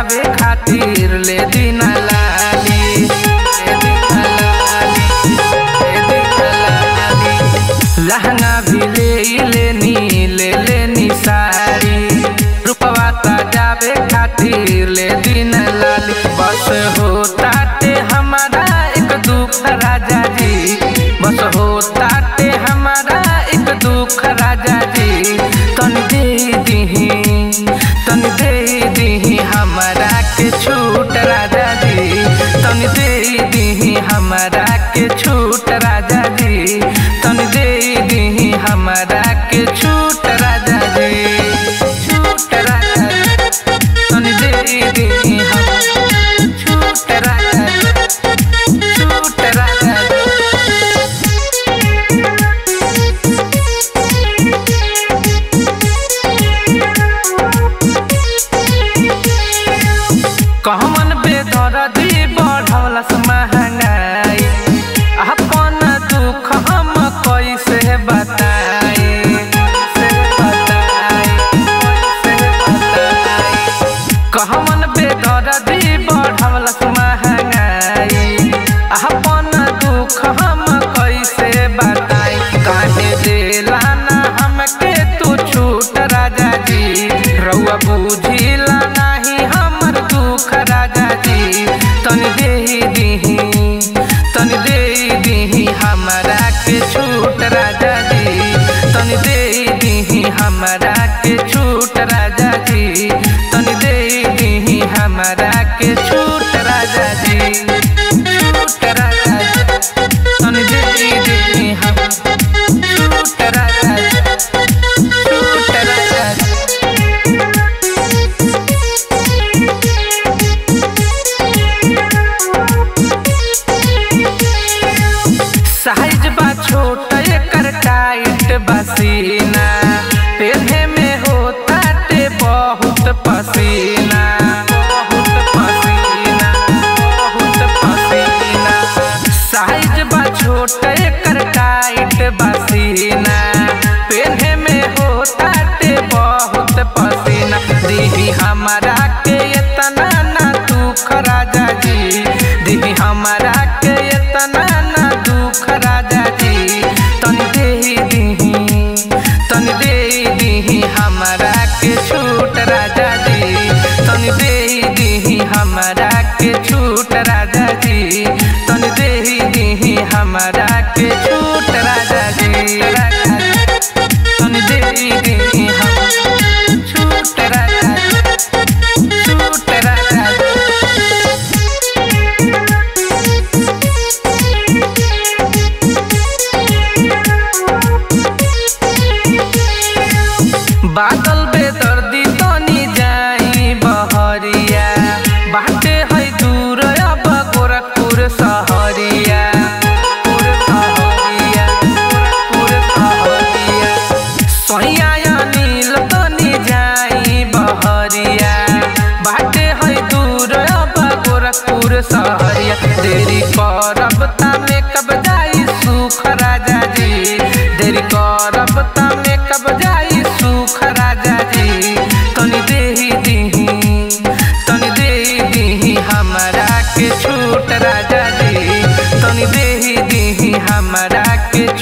जावे खातिर ले दीना लाली ले दीना लाली ले दीना लाली लहंगा भी ले लेनी ले लेनी साड़ी रुपवा ता जावे खातिर ले दिन लाली बस होता ते हमारा एक दुख राजा जी बस होता ते हमारा एक दुख राजा जी तन दे दीही तन दे दीही हमारा के छूट राजा जी तन दे दीही हमारा के छूट राजा जी तन दे दीही हमारा के छूट राजा जी छूट राजा जी तन दे दीही हम छूट राजा जी छूट राजा जी कहमन बेदरदी बढ़ौलस महंगाई अपन दुख हम कैसे बताई से बताई से बताई कहमन बेदरदी बढ़ौलस महंगाई अपन दुख हम कैसे बताई काहे देला ना हमके तू छूट राजा जी रउआ बुझिला नाही हमर दुख राजा जी तन दे दीही तन दे दीही हमरा के छूट राजा जी तन दे दीही हमरा के छूट राजा जी तन दे दीही हमरा के छूट राजा जी छूट राजा जी तन दे दीही हम छूट राजा जी छूट राजा जी साइज बा छोट एकर टाइट बसीना पेन्हे में होता ते बहुत पसीना बहुत पसीना बहुत पसीना साइज बा छोट एकर टाइट बसीना पेन्हे में होता ते बहुत पसीना दीदी हमारा के इतना ना दुख राजा जी दीदी हमारा के इतना ना दुख राजा जी तन दे दीही तन दे दीही हमारा के छूट राजा जी तन दे दीही हमारा के छूट राजा जी तन दे दीही हमारा के छूट राजा जी तन दे दीही हम छूट राजा जी छूट राजा जी बादल बेदर्दी तनी जाई बहरिया बाटे है दूर अब गोरखपुर सहरिया पुर सहरिया पुर सहरिया सैया नील तनी जाई बहरिया बाटे है दूर अब गोरखपुर सहरिया देरी करब तामे कब जाई सुख राजा जी देरी करब तामे कब जाई सुख राजा जी तनी देही दीही तनी देही दीही हमारा के छूट राजा जी तनी देही दीही हमारा के